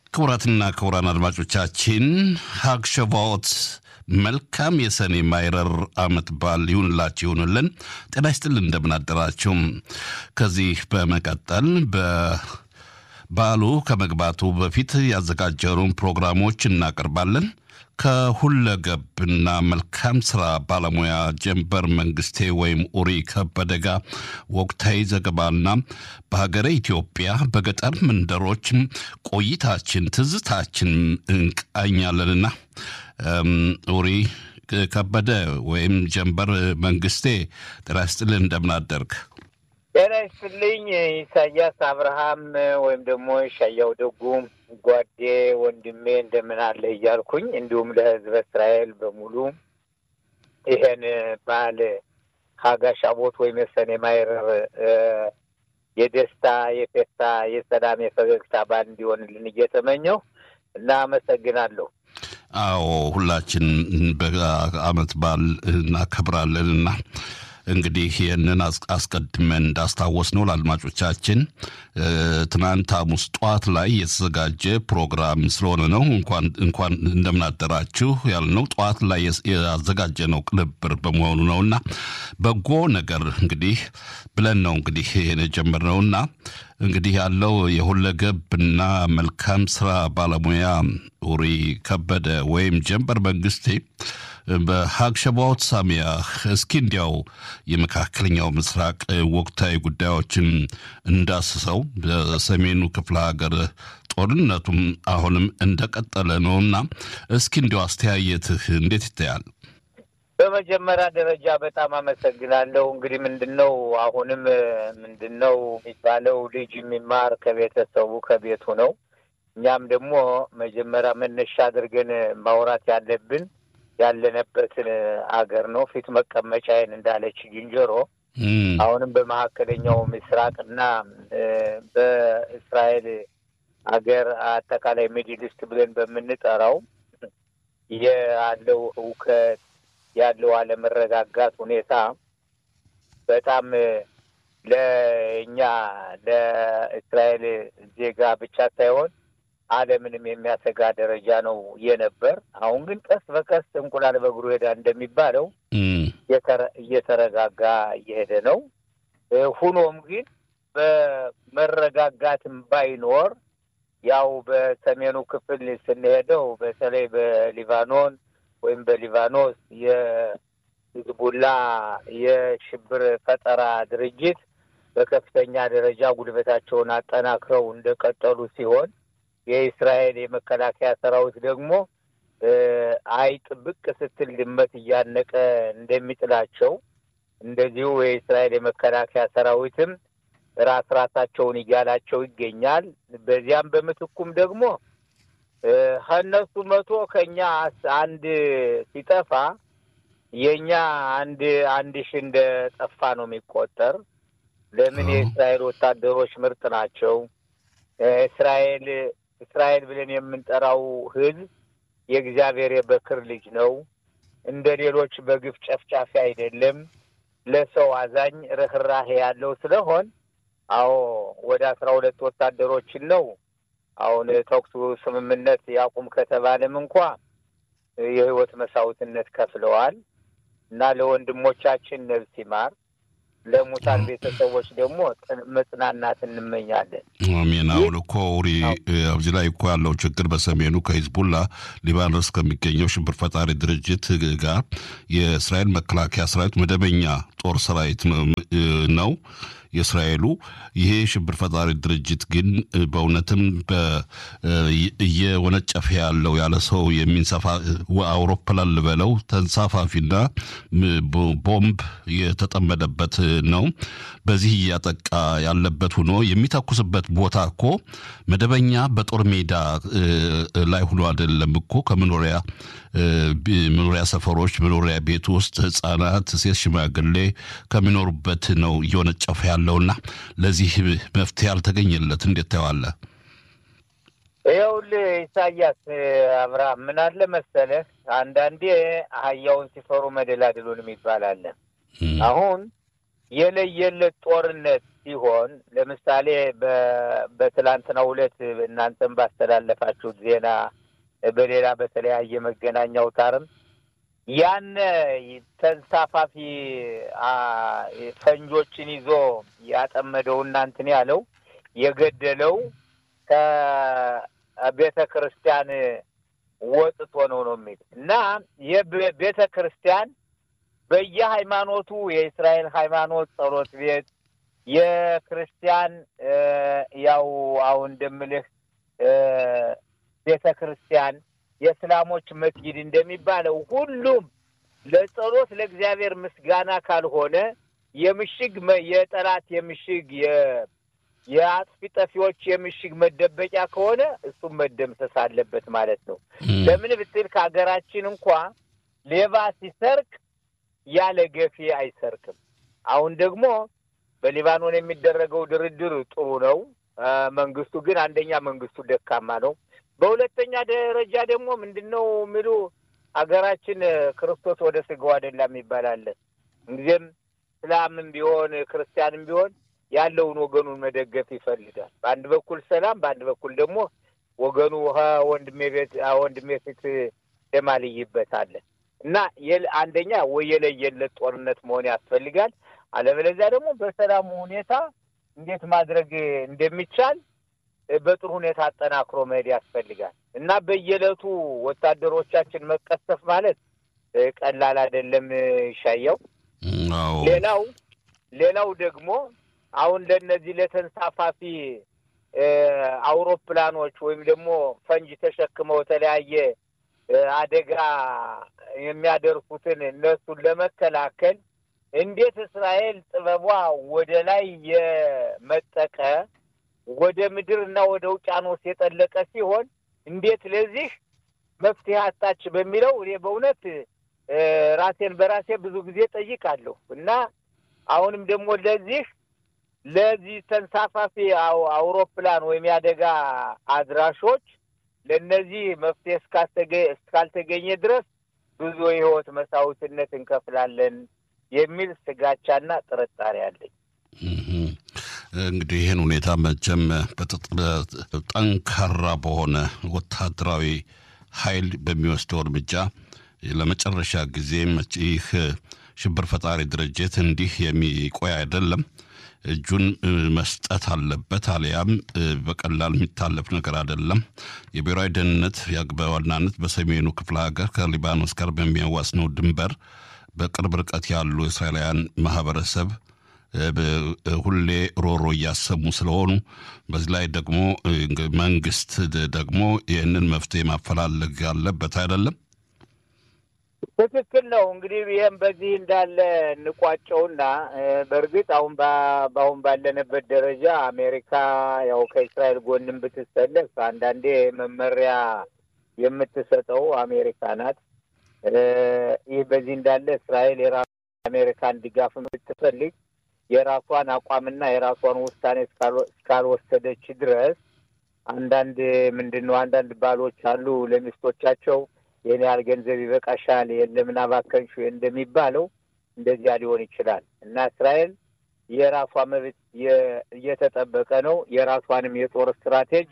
ክቡራትና ክቡራን አድማጮቻችን ሀግ ሸቫዎት መልካም የሰኔ ማይረር ዓመት በዓል ይሁንላችሁ ይሁንልን። ጤና ይስጥልን፣ እንደምን አደራችሁ። ከዚህ በመቀጠል በበዓሉ ከመግባቱ በፊት ያዘጋጀሩን ፕሮግራሞች እናቀርባለን። ከሁለገብና መልካም ስራ ባለሙያ ጀንበር መንግስቴ ወይም ኡሪ ከበደ ጋር ወቅታዊ ዘገባና በሀገረ ኢትዮጵያ በገጠር መንደሮች ቆይታችን ትዝታችን እንቃኛለንና ኡሪ ከበደ ወይም ጀንበር መንግስቴ ጤና ይስጥልን እንደምን አደርግ? ጤና ይስጥልኝ ኢሳያስ አብርሃም ወይም ደግሞ ሻያው ደጉ ጓዴ ወንድሜ እንደምን አለ እያልኩኝ እንዲሁም ለሕዝበ እስራኤል በሙሉ ይሄን በዓል ሀጋሽ አቦት ወይም የሰኔ ማይረር የደስታ የፌስታ የሰላም የፈገግታ በዓል እንዲሆንልን እየተመኘው እና አመሰግናለሁ። አዎ ሁላችን በዓመት በዓል እናከብራለንና እንግዲህ ይህንን አስቀድመን እንዳስታወስ ነው ለአድማጮቻችን ትናንት ሐሙስ ጠዋት ላይ የተዘጋጀ ፕሮግራም ስለሆነ ነው እንኳን እንደምናደራችሁ ያልነው ጠዋት ላይ ያዘጋጀ ነው ቅንብር በመሆኑ ነውና በጎ ነገር እንግዲህ ብለን ነው እንግዲህ ይህን የጀመርነውና እንግዲህ ያለው የሁለገብና መልካም ስራ ባለሙያ ኡሪ ከበደ ወይም ጀንበር መንግስቴ በሀግ ሸባዎት ሳሚያ እስኪ እንዲያው የመካከለኛው ምስራቅ ወቅታዊ ጉዳዮችን እንዳስሰው በሰሜኑ ክፍለ ሀገር ጦርነቱም አሁንም እንደቀጠለ ነውና እስኪ እንዲያው አስተያየትህ እንዴት ይታያል? በመጀመሪያ ደረጃ በጣም አመሰግናለሁ። እንግዲህ ምንድን ነው አሁንም ምንድን ነው የሚባለው ልጅ የሚማር ከቤተሰቡ ከቤቱ ነው። እኛም ደግሞ መጀመሪያ መነሻ አድርገን ማውራት ያለብን ያለንበትን አገር ነው። ፊት መቀመጫዬን እንዳለች ዝንጀሮ አሁንም በመካከለኛው ምስራቅና በእስራኤል አገር አጠቃላይ ሚድል ኢስት ብለን በምንጠራው ያለው እውከት ያለው አለመረጋጋት ሁኔታ በጣም ለእኛ ለእስራኤል ዜጋ ብቻ ሳይሆን ዓለምንም የሚያሰጋ ደረጃ ነው የነበር። አሁን ግን ቀስ በቀስ እንቁላል በእግሩ ሄዳ እንደሚባለው እየተረጋጋ እየሄደ ነው። ሁኖም ግን በመረጋጋትም ባይኖር ያው በሰሜኑ ክፍል ስንሄደው በተለይ በሊባኖን ወይም በሊባኖስ የሂዝቡላ የሽብር ፈጠራ ድርጅት በከፍተኛ ደረጃ ጉልበታቸውን አጠናክረው እንደቀጠሉ ሲሆን የእስራኤል የመከላከያ ሰራዊት ደግሞ አይጥ ብቅ ስትል ድመት እያነቀ እንደሚጥላቸው እንደዚሁ የእስራኤል የመከላከያ ሰራዊትም ራስ ራሳቸውን እያላቸው ይገኛል። በዚያም በምትኩም ደግሞ ከእነሱ መቶ ከኛ አንድ ሲጠፋ የእኛ አንድ አንድ ሺ እንደ ጠፋ ነው የሚቆጠር። ለምን የእስራኤል ወታደሮች ምርጥ ናቸው። እስራኤል እስራኤል ብለን የምንጠራው ሕዝብ የእግዚአብሔር የበክር ልጅ ነው። እንደ ሌሎች በግፍ ጨፍጫፊ አይደለም። ለሰው አዛኝ ርኅራሄ ያለው ስለሆን አዎ ወደ አስራ ሁለት ወታደሮችን ነው አሁን ተኩሱ ስምምነት ያቁም ከተባለም እንኳ የህይወት መስዋዕትነት ከፍለዋል እና ለወንድሞቻችን ነፍስ ይማር ለሙታን ቤተሰቦች ደግሞ መጽናናት እንመኛለን። አሜን። አሁን እኮ ኡሪ እዚህ ላይ እኮ ያለው ችግር በሰሜኑ ከሂዝቡላ ሊባኖስ ከሚገኘው ሽብር ፈጣሪ ድርጅት ጋር የእስራኤል መከላከያ ሰራዊት መደበኛ ጦር ሰራዊት ነው የእስራኤሉ ይሄ ሽብር ፈጣሪ ድርጅት ግን በእውነትም እየወነጨፈ ያለው ያለ ሰው የሚንሰፋ አውሮፕላን ልበለው ተንሳፋፊና ቦምብ የተጠመደበት ነው። በዚህ እያጠቃ ያለበት ሆኖ የሚተኩስበት ቦታ እኮ መደበኛ በጦር ሜዳ ላይ ሆኖ አይደለም እኮ ከመኖሪያ መኖሪያ ሰፈሮች፣ መኖሪያ ቤት ውስጥ ህጻናት፣ ሴት፣ ሽማግሌ ከሚኖሩበት ነው እየወነጨፈ ያለውና ለዚህ መፍትሄ አልተገኘለት። እንዴት ታየዋለህ? ይኸውልህ ኢሳያስ አብርሃም ምን አለ መሰለህ፣ አንዳንዴ አህያውን ሲፈሩ መደላድሉን የሚባል አለ። አሁን የለየለት ጦርነት ሲሆን ለምሳሌ በትላንትናው ዕለት እናንተም ባስተላለፋችሁት ዜና በሌላ በተለያየ መገናኛ አውታርም ያነ ተንሳፋፊ ፈንጆችን ይዞ ያጠመደው እናንትን ያለው የገደለው ከቤተ ክርስቲያን ወጥቶ ነው ነው የሚል እና የቤተ ክርስቲያን በየሃይማኖቱ የእስራኤል ሃይማኖት ጸሎት ቤት የክርስቲያን ያው አሁን እንደምልህ ቤተ ክርስቲያን የእስላሞች መስጊድ እንደሚባለው ሁሉም ለጸሎት ለእግዚአብሔር ምስጋና ካልሆነ የምሽግ የጠላት የምሽግ የአጥፊ ጠፊዎች የምሽግ መደበቂያ ከሆነ እሱም መደምሰስ አለበት ማለት ነው። ለምን ብትል ከሀገራችን እንኳ ሌባ ሲሰርቅ ያለ ገፊ አይሰርቅም። አሁን ደግሞ በሊባኖን የሚደረገው ድርድር ጥሩ ነው። መንግስቱ ግን አንደኛ መንግስቱ ደካማ ነው። በሁለተኛ ደረጃ ደግሞ ምንድን ነው የሚሉ ሀገራችን ክርስቶስ ወደ ስጋው አይደለም ይባላል። እንጊዜም እስላምም ቢሆን ክርስቲያንም ቢሆን ያለውን ወገኑን መደገፍ ይፈልጋል። በአንድ በኩል ሰላም፣ በአንድ በኩል ደግሞ ወገኑ ወንድሜ ቤት ወንድሜ ፊት ደማልይበት አለ እና አንደኛ ወይ የለየለት ጦርነት መሆን ያስፈልጋል። አለበለዚያ ደግሞ በሰላሙ ሁኔታ እንዴት ማድረግ እንደሚቻል በጥሩ ሁኔታ አጠናክሮ መሄድ ያስፈልጋል እና በየዕለቱ ወታደሮቻችን መቀሰፍ ማለት ቀላል አይደለም። ይሻየው ሌላው ሌላው ደግሞ አሁን ለእነዚህ ለተንሳፋፊ አውሮፕላኖች ወይም ደግሞ ፈንጅ ተሸክመው የተለያየ አደጋ የሚያደርሱትን እነሱን ለመከላከል እንዴት እስራኤል ጥበቧ ወደ ላይ የመጠቀ ወደ ምድር እና ወደ ውቅያኖስ የጠለቀ ሲሆን እንዴት ለዚህ መፍትሄ አጣች በሚለው እኔ በእውነት ራሴን በራሴ ብዙ ጊዜ ጠይቃለሁ እና አሁንም ደግሞ ለዚህ ለዚህ ተንሳፋፊ አውሮፕላን ወይም የአደጋ አድራሾች ለእነዚህ መፍትሄ እስካልተገኘ ድረስ ብዙ የህይወት መስዋዕትነት እንከፍላለን የሚል ስጋቻና ጥርጣሬ አለኝ። እንግዲህ ይህን ሁኔታ መቼም ጠንካራ በሆነ ወታደራዊ ኃይል በሚወስደው እርምጃ ለመጨረሻ ጊዜ ይህ ሽብር ፈጣሪ ድርጅት እንዲህ የሚቆይ አይደለም። እጁን መስጠት አለበት። አሊያም በቀላል የሚታለፍ ነገር አይደለም። የብሔራዊ ደህንነት በዋናነት በሰሜኑ ክፍለ ሀገር ከሊባኖስ ጋር በሚያዋስነው ድንበር በቅርብ ርቀት ያሉ እስራኤላውያን ማህበረሰብ ሁሌ ሮሮ እያሰሙ ስለሆኑ በዚህ ላይ ደግሞ መንግስት ደግሞ ይህንን መፍትሄ ማፈላለግ አለበት አይደለም። ትክክል ነው። እንግዲህ ይህም በዚህ እንዳለ እንቋጨውና በእርግጥ አሁን በአሁን ባለንበት ደረጃ አሜሪካ ያው ከእስራኤል ጎንም ብትሰለፍ አንዳንዴ መመሪያ የምትሰጠው አሜሪካ ናት። ይህ በዚህ እንዳለ እስራኤል የራሱ አሜሪካን ድጋፍ ብትፈልግ የራሷን አቋምና የራሷን ውሳኔ እስካልወሰደች ድረስ አንዳንድ ምንድን ነው አንዳንድ ባሎች አሉ ለሚስቶቻቸው ይህን ያህል ገንዘብ ይበቃሻል፣ የለምን አባከንሽ እንደሚባለው እንደዚያ ሊሆን ይችላል እና እስራኤል የራሷ መብት እየተጠበቀ ነው። የራሷንም የጦር ስትራቴጅ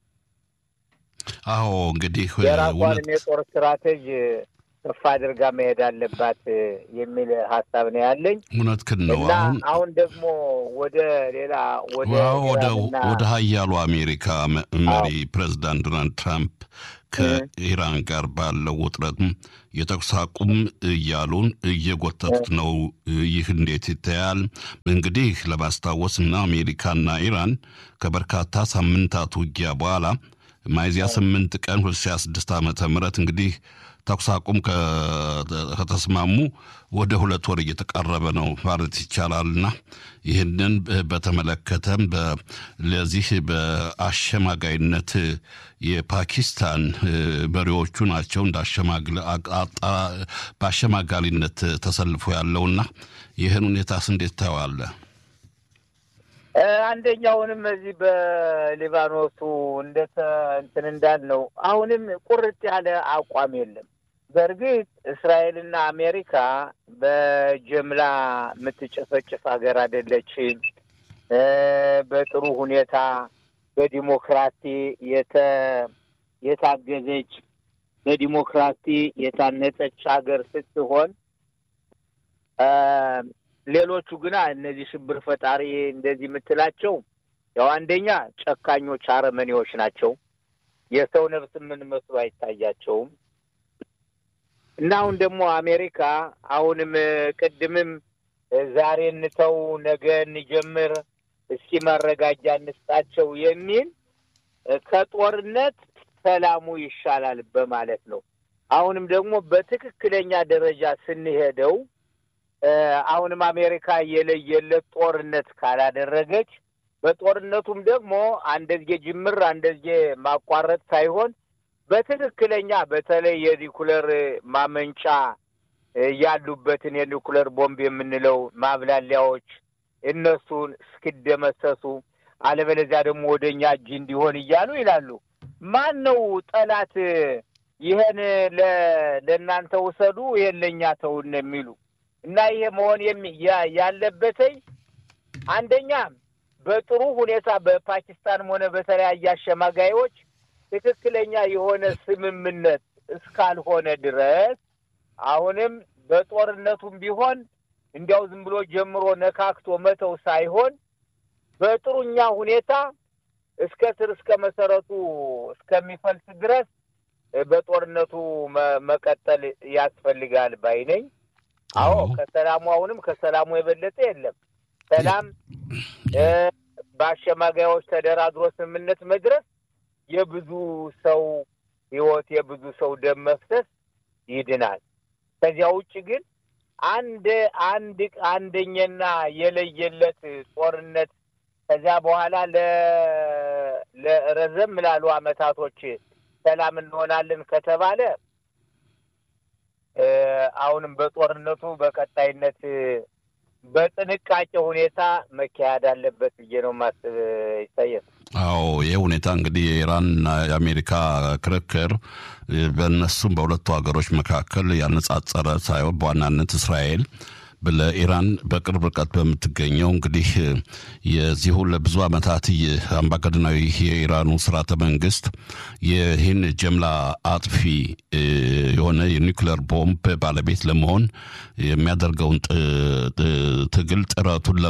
አዎ እንግዲህ የራሷንም የጦር ስትራቴጅ ከፍ አድርጋ መሄድ አለባት የሚል ሀሳብ ነው ያለኝ። እውነትህን ነው። እና አሁን ደግሞ ወደ ሌላ ወደ ወደ ሀያሉ አሜሪካ መሪ ፕሬዚዳንት ዶናልድ ትራምፕ ከኢራን ጋር ባለው ውጥረት የተኩስ አቁም እያሉን እየጎተቱት ነው። ይህ እንዴት ይታያል? እንግዲህ ለማስታወስ እና አሜሪካና ኢራን ከበርካታ ሳምንታት ውጊያ በኋላ ሚያዝያ ስምንት ቀን ሁለት ሺህ ስድስት ዓመተ ምህረት እንግዲህ ተኩስ አቁም ከተስማሙ ወደ ሁለት ወር እየተቃረበ ነው ማለት ይቻላልና ይህንን በተመለከተ ለዚህ በአሸማጋይነት የፓኪስታን መሪዎቹ ናቸው እንደ በአሸማጋሊነት ተሰልፎ ያለውና ይህን ሁኔታስ እንዴት ታየዋለህ? አንደኛውንም እዚህ በሊባኖሱ እንደ እንትን እንዳልነው አሁንም ቁርጥ ያለ አቋም የለም። በእርግጥ እስራኤልና አሜሪካ በጀምላ የምትጨፈጭፍ ሀገር አይደለችም። በጥሩ ሁኔታ በዲሞክራሲ የታገዘች በዲሞክራሲ የታነጸች ሀገር ስትሆን ሌሎቹ ግና እነዚህ ሽብር ፈጣሪ እንደዚህ የምትላቸው ያው አንደኛ ጨካኞች አረመኔዎች ናቸው። የሰው ነፍስ ምን መስሎ አይታያቸውም። እና አሁን ደግሞ አሜሪካ አሁንም ቅድምም ዛሬ እንተው ነገ እንጀምር እስኪ መረጋጃ እንስጣቸው የሚል ከጦርነት ሰላሙ ይሻላል በማለት ነው። አሁንም ደግሞ በትክክለኛ ደረጃ ስንሄደው አሁንም አሜሪካ የለየለት ጦርነት ካላደረገች በጦርነቱም ደግሞ አንደዝጌ ጅምር አንደዝጌ ማቋረጥ ሳይሆን በትክክለኛ በተለይ የኒኩለር ማመንጫ ያሉበትን የኒኩለር ቦምብ የምንለው ማብላሊያዎች እነሱን እስኪደመሰሱ አለበለዚያ ደግሞ ወደ እኛ እጅ እንዲሆን እያሉ ይላሉ። ማን ነው ጠላት? ይህን ለእናንተ ውሰዱ፣ ይህን ለእኛ ተውን የሚሉ እና ይሄ መሆን ያለበትኝ አንደኛ በጥሩ ሁኔታ በፓኪስታንም ሆነ በተለያየ አሸማጋዮች ትክክለኛ የሆነ ስምምነት እስካልሆነ ድረስ አሁንም በጦርነቱም ቢሆን እንዲያው ዝም ብሎ ጀምሮ ነካክቶ መተው ሳይሆን በጥሩኛ ሁኔታ እስከ ስር እስከ መሰረቱ እስከሚፈልስ ድረስ በጦርነቱ መቀጠል ያስፈልጋል ባይ ነኝ። አዎ ከሰላሙ አሁንም ከሰላሙ የበለጠ የለም። ሰላም በአሸማጋዮች ተደራድሮ ስምምነት መድረስ የብዙ ሰው ሕይወት የብዙ ሰው ደም መፍሰስ ይድናል። ከዚያ ውጭ ግን አንድ አንድ አንደኛና የለየለት ጦርነት ከዚያ በኋላ ለረዘም ላሉ አመታቶች ሰላም እንሆናለን ከተባለ አሁንም በጦርነቱ በቀጣይነት በጥንቃቄ ሁኔታ መካሄድ አለበት ብዬ ነው ማስብ። ይታየል። አዎ ይህ ሁኔታ እንግዲህ የኢራንና የአሜሪካ ክርክር በእነሱም በሁለቱ ሀገሮች መካከል ያነጻጸረ ሳይሆን በዋናነት እስራኤል ለኢራን በቅርብ ርቀት በምትገኘው እንግዲህ የዚሁ ለብዙ ዓመታት አምባገነናዊ የኢራኑ ስርዓተ መንግስት ይህን ጀምላ አጥፊ የሆነ የኒውክሌር ቦምብ ባለቤት ለመሆን የሚያደርገውን ትግል ጥረቱን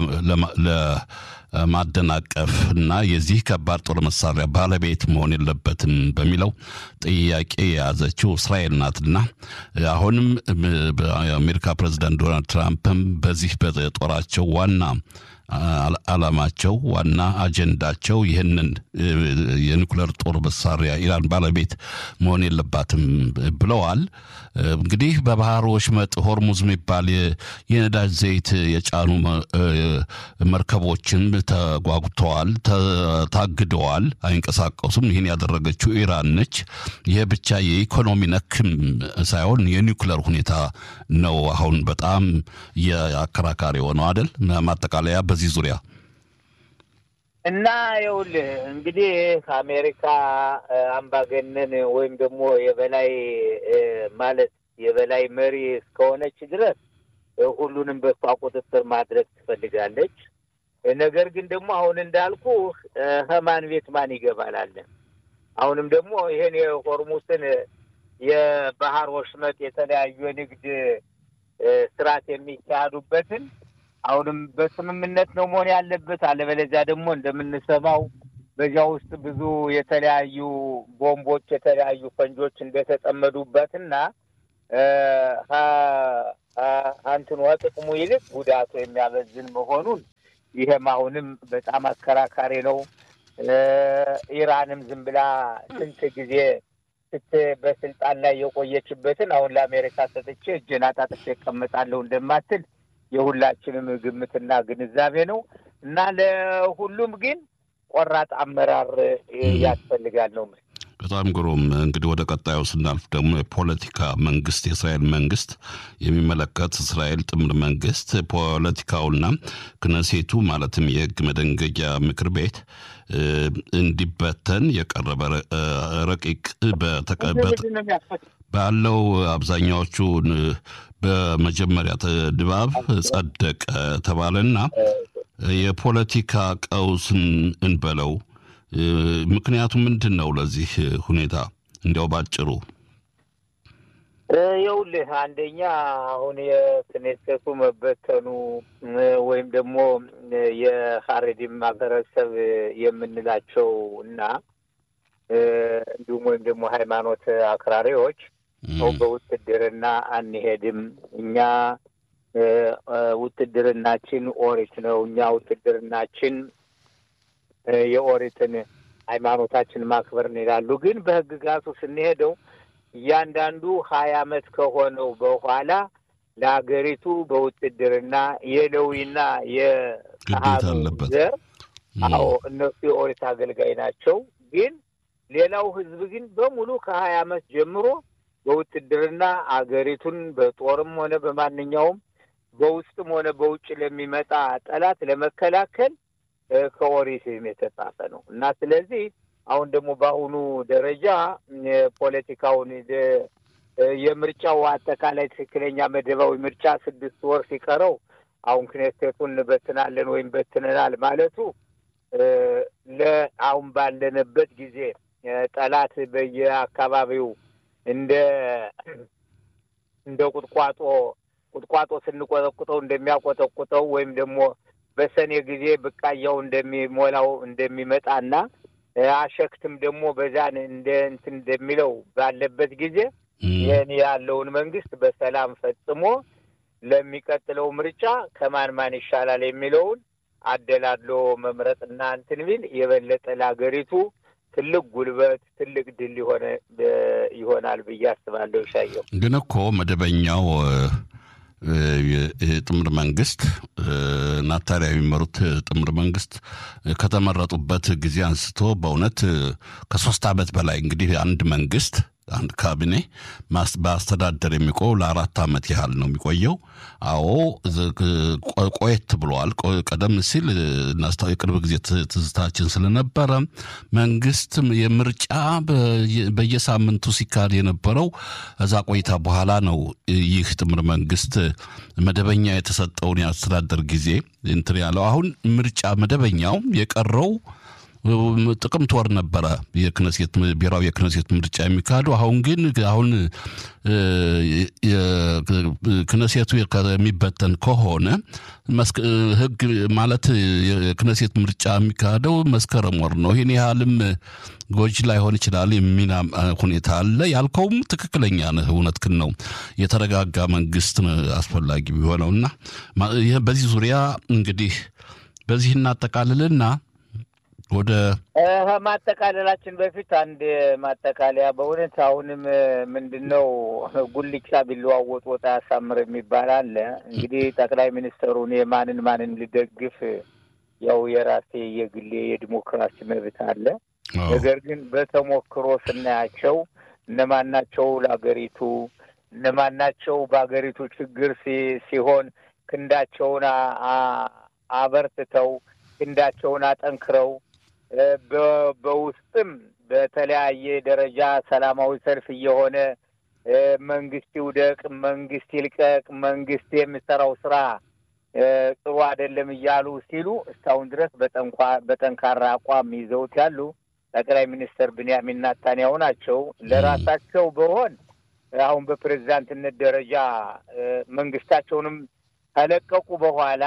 ለማደናቀፍ እና የዚህ ከባድ ጦር መሳሪያ ባለቤት መሆን የለበትም በሚለው ጥያቄ የያዘችው እስራኤል ናትና አሁንም የአሜሪካ ፕሬዚዳንት ዶናልድ ትራምፕም በዚህ በጦራቸው ዋና ዓላማቸው ዋና አጀንዳቸው ይህንን የኒኩሌር ጦር መሳሪያ ኢራን ባለቤት መሆን የለባትም ብለዋል። እንግዲህ በባህር ወሽመጥ ሆርሙዝ የሚባል የነዳጅ ዘይት የጫኑ መርከቦችን ተጓጉተዋል፣ ታግደዋል፣ አይንቀሳቀሱም። ይህን ያደረገችው ኢራን ነች። ይህ ብቻ የኢኮኖሚ ነክም ሳይሆን የኒኩሌር ሁኔታ ነው አሁን በጣም የአከራካሪ የሆነው አይደል? ማጠቃለያ በዚህ ዙሪያ እና ይኸውልህ እንግዲህ አሜሪካ አምባገነን ወይም ደግሞ የበላይ ማለት የበላይ መሪ እስከሆነች ድረስ ሁሉንም በሷ ቁጥጥር ማድረግ ትፈልጋለች። ነገር ግን ደግሞ አሁን እንዳልኩ ከማን ቤት ማን ይገባላለን። አሁንም ደግሞ ይሄን የሆርሙስን የባህር ወሽመጥ የተለያዩ የንግድ ስርዓት የሚካሄዱበትን አሁንም በስምምነት ነው መሆን ያለበት። አለበለዚያ ደግሞ እንደምንሰማው በዚያ ውስጥ ብዙ የተለያዩ ቦምቦች፣ የተለያዩ ፈንጆች እንደተጠመዱበትና አንትኑ ጥቅሙ ይልቅ ጉዳቱ የሚያበዝን መሆኑን ይህም አሁንም በጣም አከራካሪ ነው። ኢራንም ዝም ብላ ስንት ጊዜ ስት በስልጣን ላይ የቆየችበትን አሁን ለአሜሪካ ሰጥቼ እጄን አጣጥፌ እቀመጣለሁ እንደማትል የሁላችንም ግምትና ግንዛቤ ነው እና ለሁሉም ግን ቆራጥ አመራር ያስፈልጋል ነው። በጣም ግሩም። እንግዲህ ወደ ቀጣዩ ስናልፍ ደግሞ የፖለቲካ መንግስት የእስራኤል መንግስት የሚመለከት እስራኤል ጥምር መንግስት ፖለቲካውና ክነሴቱ ማለትም የህግ መደንገጊያ ምክር ቤት እንዲበተን የቀረበ ረቂቅ ባለው አብዛኛዎቹ በመጀመሪያ ድባብ ጸደቀ ተባለና የፖለቲካ ቀውስን እንበለው ምክንያቱ ምንድን ነው? ለዚህ ሁኔታ እንዲያው ባጭሩ ይኸውልህ፣ አንደኛ አሁን የክኔሴቱ መበተኑ ወይም ደግሞ የሀሬዲም ማህበረሰብ የምንላቸው እና እንዲሁም ወይም ደግሞ ሃይማኖት አክራሪዎች ሰው በውትድርና አንሄድም፣ እኛ ውትድርናችን ኦሪት ነው፣ እኛ ውትድርናችን የኦሪትን ሃይማኖታችን ማክበር ይላሉ። ግን በህግጋቱ ስንሄደው እያንዳንዱ ሀያ አመት ከሆነው በኋላ ለሀገሪቱ በውትድርና የሌዊና የካህኑ ዘር አዎ እነሱ የኦሪት አገልጋይ ናቸው። ግን ሌላው ህዝብ ግን በሙሉ ከሀያ አመት ጀምሮ በውትድርና አገሪቱን በጦርም ሆነ በማንኛውም በውስጥም ሆነ በውጭ ለሚመጣ ጠላት ለመከላከል ከኦሪትም የተጻፈ ነው እና ስለዚህ አሁን ደግሞ በአሁኑ ደረጃ ፖለቲካውን የምርጫው አጠቃላይ ትክክለኛ መደባዊ ምርጫ ስድስት ወር ሲቀረው አሁን ክኔሴቱን እንበትናለን ወይም በትነናል ማለቱ ለአሁን ባለንበት ጊዜ ጠላት በየአካባቢው እንደ እንደ ቁጥቋጦ ቁጥቋጦ ስንቆጠቁጠው እንደሚያቆጠቁጠው ወይም ደግሞ በሰኔ ጊዜ ብቃያው እንደሚሞላው እንደሚመጣና አሸክትም ደግሞ በዛን እንደ እንትን እንደሚለው ባለበት ጊዜ ይህን ያለውን መንግስት በሰላም ፈጽሞ ለሚቀጥለው ምርጫ ከማን ማን ይሻላል የሚለውን አደላድሎ መምረጥና እንትን ቢል የበለጠ ለሀገሪቱ ትልቅ ጉልበት ትልቅ ድል ሆነ ይሆናል ብዬ አስባለሁ። ይሻየው ግን እኮ መደበኛው የጥምር መንግስት ናታሊያ የሚመሩት ጥምር መንግስት ከተመረጡበት ጊዜ አንስቶ በእውነት ከሶስት ዓመት በላይ እንግዲህ አንድ መንግስት አንድ ካቢኔ በአስተዳደር የሚቆየው ለአራት ዓመት ያህል ነው የሚቆየው። አዎ ቆየት ብለዋል። ቀደም ሲል የቅርብ ጊዜ ትዝታችን ስለነበረ መንግስት የምርጫ በየሳምንቱ ሲካሄድ የነበረው እዛ ቆይታ በኋላ ነው ይህ ጥምር መንግስት መደበኛ የተሰጠውን የአስተዳደር ጊዜ እንትን ያለው። አሁን ምርጫ መደበኛው የቀረው ጥቅምት ወር ነበረ የክነሴት ብሔራዊ የክነሴት ምርጫ የሚካሄዱ። አሁን ግን አሁን ክነሴቱ የሚበተን ከሆነ ህግ ማለት የክነሴት ምርጫ የሚካሄደው መስከረም ወር ነው። ይህን ያህልም ጎጂ ላይሆን ይችላል የሚና ሁኔታ አለ። ያልከውም ትክክለኛ ነህ፣ እውነትህን ነው። የተረጋጋ መንግስት አስፈላጊ ቢሆነውና በዚህ ዙሪያ እንግዲህ በዚህ እናጠቃልልና ወደ ማጠቃለላችን በፊት አንድ ማጠቃለያ በእውነት አሁንም ምንድን ነው ጉልቻ ቢለዋወጥ ወጥ አያሳምር የሚባል አለ። እንግዲህ ጠቅላይ ሚኒስትሩን የማንን ማንን ልደግፍ ያው የራሴ የግሌ የዲሞክራሲ መብት አለ። ነገር ግን በተሞክሮ ስናያቸው እነማናቸው ለሀገሪቱ እነማናቸው በሀገሪቱ ችግር ሲሆን ክንዳቸውን አበርትተው ክንዳቸውን አጠንክረው በውስጥም በተለያየ ደረጃ ሰላማዊ ሰልፍ እየሆነ መንግስት ይውደቅ፣ መንግስት ይልቀቅ፣ መንግስት የሚሰራው ስራ ጥሩ አይደለም እያሉ ሲሉ እስካሁን ድረስ በጠንካራ አቋም ይዘውት ያሉ ጠቅላይ ሚኒስትር ብንያሚን ናታንያሁ ናቸው። ለራሳቸው በሆን አሁን በፕሬዝዳንትነት ደረጃ መንግስታቸውንም ከለቀቁ በኋላ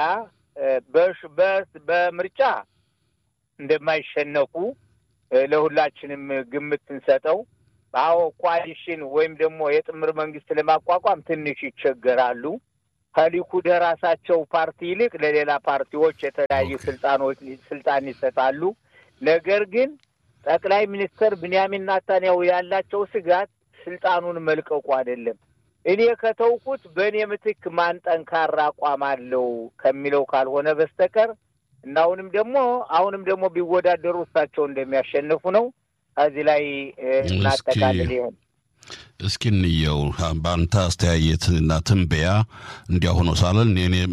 በምርጫ እንደማይሸነፉ ለሁላችንም ግምት ስንሰጠው፣ አዎ ኮaliሽን ወይም ደግሞ የጥምር መንግስት ለማቋቋም ትንሽ ይቸገራሉ። ከሊኩድ ራሳቸው ፓርቲ ይልቅ ለሌላ ፓርቲዎች የተለያዩ ስልጣኖች ስልጣን ይሰጣሉ። ነገር ግን ጠቅላይ ሚኒስትር ብንያሚን ናታንያሁ ያላቸው ስጋት ስልጣኑን መልቀቁ አይደለም። እኔ ከተውኩት በእኔ ምትክ ማን ጠንካራ አቋም አለው ከሚለው ካልሆነ በስተቀር እና አሁንም ደግሞ አሁንም ደግሞ ቢወዳደሩ እሳቸው እንደሚያሸንፉ ነው። ከዚህ ላይ እናጠቃልል ይሆን? እስኪ እንየው በአንተ አስተያየት እና ትንበያ እንዲያ ሆኖ ሳለን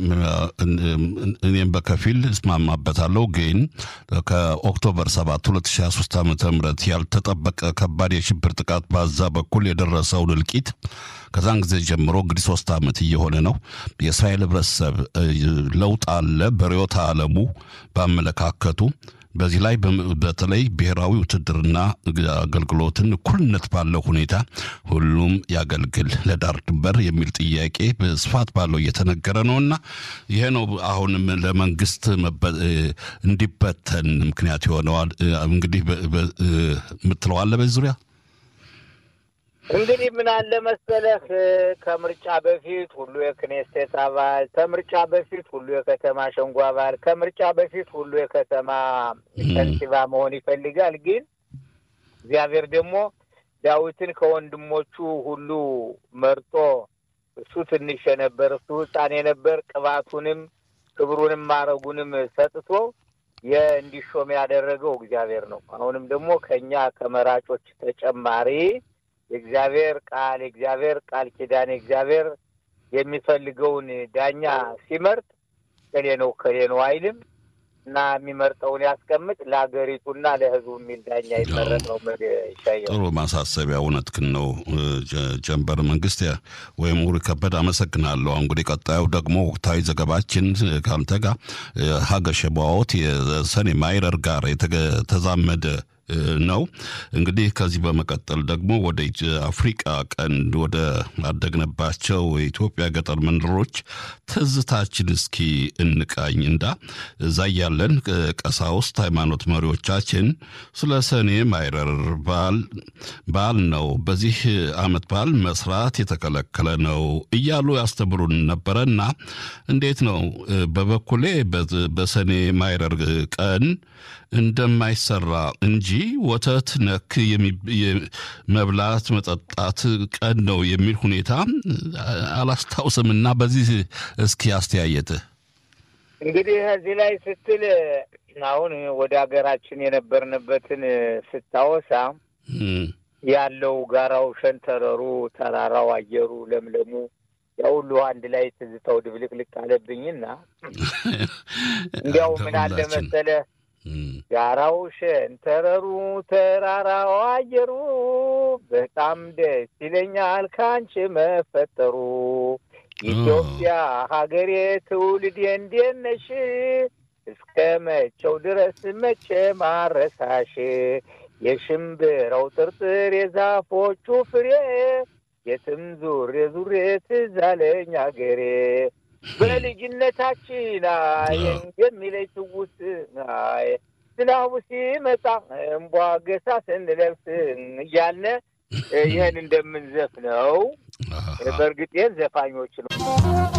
እኔም በከፊል እስማማበታለሁ። ግን ከኦክቶበር 7 2023 ዓ ም ያልተጠበቀ ከባድ የሽብር ጥቃት በዛ በኩል የደረሰውን እልቂት ከዛን ጊዜ ጀምሮ እንግዲህ ሶስት ዓመት እየሆነ ነው። የእስራኤል ህብረተሰብ ለውጥ አለ በርዕዮተ ዓለሙ በአመለካከቱ በዚህ ላይ በተለይ ብሔራዊ ውትድርና አገልግሎትን እኩልነት ባለው ሁኔታ ሁሉም ያገልግል ለዳር ድንበር የሚል ጥያቄ በስፋት ባለው እየተነገረ ነውና ይሄ ነው አሁንም ለመንግስት እንዲበተን ምክንያት ይሆነዋል። እንግዲህ የምትለዋለ በዚህ ዙሪያ እንግዲህ ምን አለ መሰለህ፣ ከምርጫ በፊት ሁሉ የክኔስቴት አባል፣ ከምርጫ በፊት ሁሉ የከተማ ሸንጎ አባል፣ ከምርጫ በፊት ሁሉ የከተማ ከንቲባ መሆን ይፈልጋል። ግን እግዚአብሔር ደግሞ ዳዊትን ከወንድሞቹ ሁሉ መርጦ እሱ ትንሽ የነበር እሱ ሕፃን የነበር ቅባቱንም ክብሩንም ማረጉንም ሰጥቶ የእንዲሾም ያደረገው እግዚአብሔር ነው። አሁንም ደግሞ ከእኛ ከመራጮች ተጨማሪ የእግዚአብሔር ቃል የእግዚአብሔር ቃል ኪዳን የእግዚአብሔር የሚፈልገውን ዳኛ ሲመርጥ ከሌ ነው ከሌ ነው አይልም እና የሚመርጠውን ያስቀምጥ ለሀገሪቱና ለሕዝቡ የሚል ዳኛ ይመረጥ ነው። ይሻየው ጥሩ ማሳሰቢያ እውነትህን ነው። ጀንበር መንግስት ወይም ኡሪ ከበደ አመሰግናለሁ። እንግዲህ ቀጣዩ ደግሞ ወቅታዊ ዘገባችን ከአንተ ጋር ሀገ ሸባዎት የሰኔ ማይረር ጋር የተዛመደ ነው። እንግዲህ ከዚህ በመቀጠል ደግሞ ወደ አፍሪቃ ቀንድ ወደ አደግነባቸው የኢትዮጵያ ገጠር መንደሮች ትዝታችን እስኪ እንቃኝ እንዳ እዛ ያለን ቀሳውስት ሃይማኖት መሪዎቻችን ስለ ሰኔ ማይረር በዓል ነው፣ በዚህ ዓመት በዓል መስራት የተከለከለ ነው እያሉ ያስተምሩን ነበረና እንዴት ነው በበኩሌ በሰኔ ማይረር ቀን እንደማይሰራ እንጂ ወተት ነክ መብላት መጠጣት ቀን ነው የሚል ሁኔታ አላስታውስም። እና በዚህ እስኪ አስተያየትህ እንግዲህ እዚህ ላይ ስትል አሁን ወደ ሀገራችን የነበርንበትን ስታወሳ ያለው ጋራው፣ ሸንተረሩ፣ ተራራው፣ አየሩ፣ ለምለሙ ያ ሁሉ አንድ ላይ ትዝታው ድብልቅልቅ አለብኝና እንዲያው ምን አለ መሰለህ ጋራው ሸንተረሩ ተራራው አየሩ በጣም ደስ ይለኛል ካንቺ መፈጠሩ ኢትዮጵያ ሀገሬ ትውልዴ እንዴት ነሽ እስከ መቼው ድረስ መቼ ማረሳሽ የሽምብራው ጥርጥር የዛፎቹ ፍሬ የትም ዙሬ ዙሬ ትዝ አለኝ አገሬ በልጅነታችን አይ የሚለኝ ትውስ አይ ዝናቡ ሲመጣ እምቧ ገሳ ስንለብስ እያልነ ይህን እንደምንዘፍነው በእርግጥ ዘፋኞች ነው።